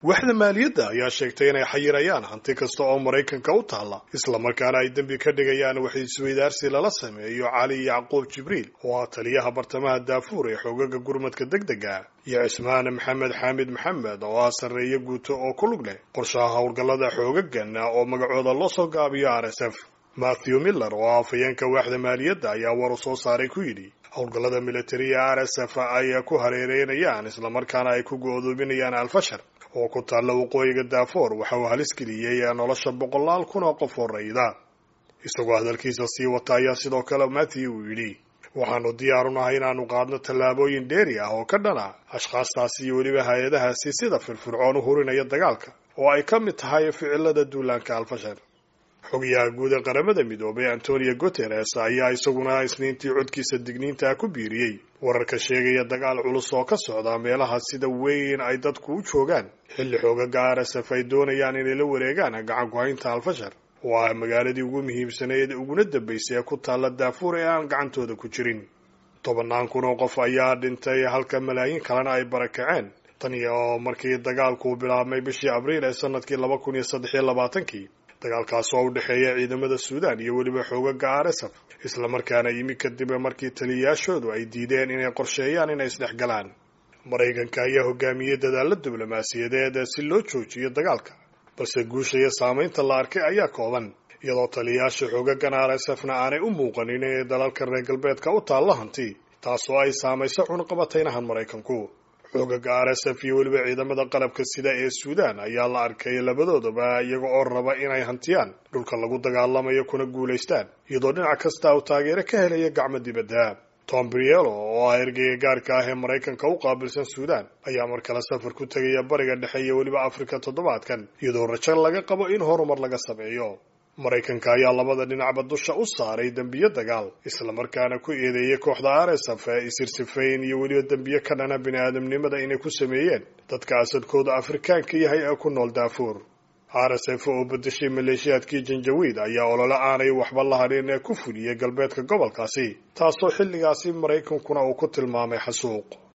waaxda maaliyadda ayaa sheegtay inay xayirayaan hanti kasta oo maraykanka u taalla islamarkaana ay dembi ka dhigayaan wax isweydaarsi lala sameeyo cali yacquub jibriil oo ah taliyaha bartamaha daafuur ee xoogaga gurmadka deg dega iyo cismaan maxamed xaamid maxamed oo ah sarreeye guuto oo ku lug leh qorshaha howlgallada xoogagan oo magacooda loo soo gaabiyo r s f matthew miller oo ah afhayeenka waaxda maaliyadda ayaa war u soo saaray ku yidhi howlgallada militariga r s f ay ku hareereynayaan islamarkaana ay ku go'doominayaan alfashar oo ku taalla waqooyiga daafoor waxa uu halis geliyey nolosha boqolaal kun oo qof oo rayda isagoo hadalkiisa sii wata ayaa sidoo kale matthew uu yidhi waxaanu diyaarunahay inaanu qaadno tallaabooyin dheeri ah oo ka dhana ashkhaastaasi iyo weliba hay-adahaasi sida firfircoon u hurinaya dagaalka oo ay ka mid tahay ficilada duulaanka alfashar xogayaha guud ee qaramada midoobay antonio guteres ayaa isaguna isniintii codkiisa digniinta ku biiriyey wararka sheegaya dagaal culus oo ka socda meelaha sida weyn ay dadku u joogaan xilli xoogaga r s f ay doonayaan inay la wareegaan gacan ku-haynta alfashar oo ah magaaladii ugu muhiimsanayd uguna dambaysay ee ku taalla daafuur ee aan gacantooda ku jirin tobannaan kun oo qof ayaa dhintay halka malaayiin kalena ay barakaceen tan iyo markii dagaalku bilaabmay bishii abriil ee sanadkii laba kun iyo saddex iyo labaatankii dagaalkaas oo u dhexeeya ciidamada suudaan iyo weliba xoogaga r s f islamarkaana yimi kadib markii taliyayaashoodu ay diideen inay qorsheeyaan inay isdhexgalaan maraykanka ayaa hogaamiyey dadaalla diblomaasiyadeed si loo joojiyo dagaalka balse guusha iyo saamaynta la arkay ayaa kooban iyadoo taliyayaasha xoogagan r s f na aanay u muuqanin inay dalalka reer galbeedka u taalla hanti taasoo ay saamayso cunqabataynahan maraykanku xoogaga r s f iyo weliba ciidamada qalabka sida ee suudaan ayaa la arkay labadoodaba iyaga oo raba inay hantiyaan dhulka lagu dagaalamayo kuna guulaystaan iyadoo dhinac kasta uu taageero ka helaya gacmo dibadda tom brielo oo ah ergeyga gaarka ah ee maraykanka u qaabilsan suudaan ayaa mar kale safar ku tegaya bariga dhexe iyo weliba afrika toddobaadkan iyadoo rajo laga qabo in horumar laga sameeyo maraykanka ayaa labada dhinacba dusha u saaray dembiyo dagaal islamarkaana ku eedeeyay kooxda r s f isirsifayn iyo weliba dembiyo ka dhana bini aadamnimada inay ku sameeyeen dadka asadkooda afrikaanka yahay ee ku nool daafuur r s f oo bedeshay maleeshiyaadkii janjawiid ayaa olole aanay waxba la hadhin ee ku fuliyey galbeedka gobolkaasi taasoo xilligaasi maraykankuna uu ku tilmaamay xasuuq